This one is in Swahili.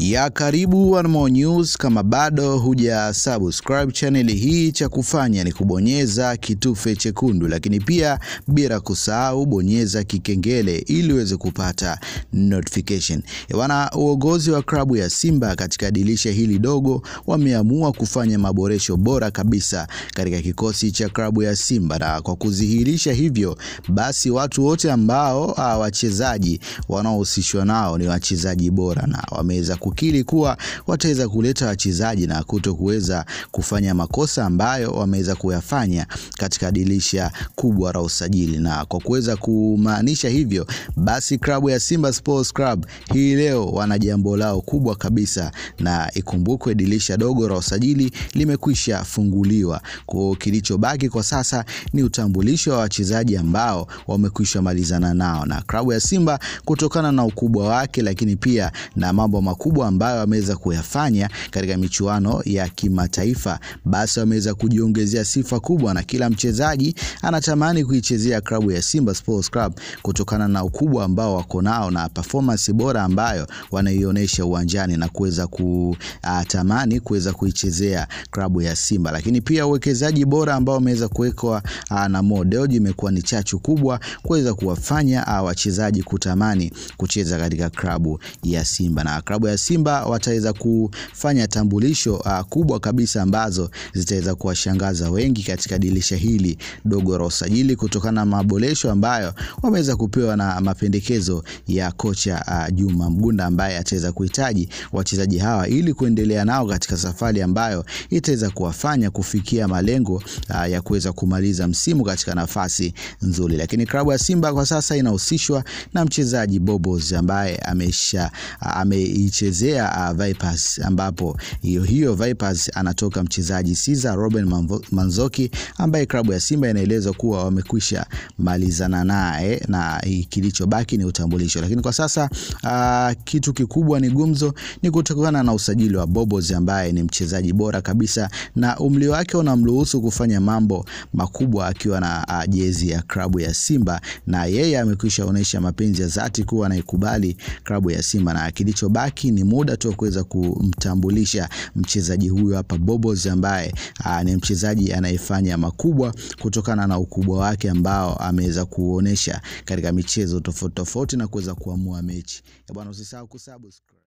ya karibu One More News. Kama bado huja subscribe channel hii, cha kufanya ni kubonyeza kitufe chekundu, lakini pia bila kusahau bonyeza kikengele ili uweze kupata notification. Bwana, uongozi wa klabu ya Simba katika dirisha hili dogo wameamua kufanya maboresho bora kabisa katika kikosi cha klabu ya Simba, na kwa kudhihirisha hivyo basi watu wote ambao wachezaji wanaohusishwa nao ni wachezaji bora na wameweza kukiri kuwa wataweza kuleta wachezaji na kuto kuweza kufanya makosa ambayo wameweza kuyafanya katika dirisha kubwa la usajili. Na kwa kuweza kumaanisha hivyo, basi klabu ya Simba Sports Club hii leo wana jambo lao kubwa kabisa, na ikumbukwe dirisha dogo la usajili limekwisha funguliwa. Kwa kilichobaki kwa sasa ni utambulisho wa wachezaji ambao wamekwisha malizana nao na klabu ya Simba kutokana na ukubwa wake, lakini pia na mambo makubwa ambayo wameweza kuyafanya katika michuano ya kimataifa, basi wameweza kujiongezea sifa kubwa, na kila mchezaji anatamani kuichezea klabu ya Simba Sports Club kutokana na ukubwa ambao wako nao na performance bora ambayo wanaionyesha uwanjani na kuweza kutamani kuweza kuichezea klabu ya Simba. Lakini pia uwekezaji bora ambao wameweza kuwekwa na Mo Dewji imekuwa ni chachu kubwa kuweza kuwafanya wachezaji kutamani kucheza katika klabu ya Simba na klabu ya Simba wataweza kufanya tambulisho uh, kubwa kabisa ambazo zitaweza kuwashangaza wengi katika dirisha hili dogo la usajili kutokana na maboresho ambayo wameweza kupewa na mapendekezo ya kocha uh, Juma Mgunda ambaye ataweza kuhitaji wachezaji hawa ili kuendelea nao katika safari ambayo itaweza kuwafanya kufikia malengo uh, ya kuweza kumaliza msimu katika nafasi nzuri. Lakini klabu ya Simba kwa sasa inahusishwa na mchezaji Bobos ambaye amesha ameichezea uh, Vipers ambapo hiyo hiyo Vipers anatoka mchezaji Caesar Robin Manzoki ambaye klabu ya Simba inaelezwa kuwa wamekwisha malizana naye na kilichobaki ni utambulisho. Lakini kwa sasa uh, kitu kikubwa ni gumzo ni kutokana na usajili wa Bobos ambaye ni mchezaji bora kabisa na umri wake unamruhusu kufanya mambo makubwa akiwa na uh, jezi ya klabu ya Simba na yeye amekwisha onyesha mapenzi ya dhati kuwa anaikubali klabu ya Simba na kilichobaki ni muda tu kuweza kumtambulisha mchezaji huyu hapa Bobos ambaye aa, ni mchezaji anayefanya makubwa kutokana na ukubwa wake ambao ameweza kuonesha katika michezo tofauti tofauti na kuweza kuamua mechi. Bwana, usisahau kusubscribe.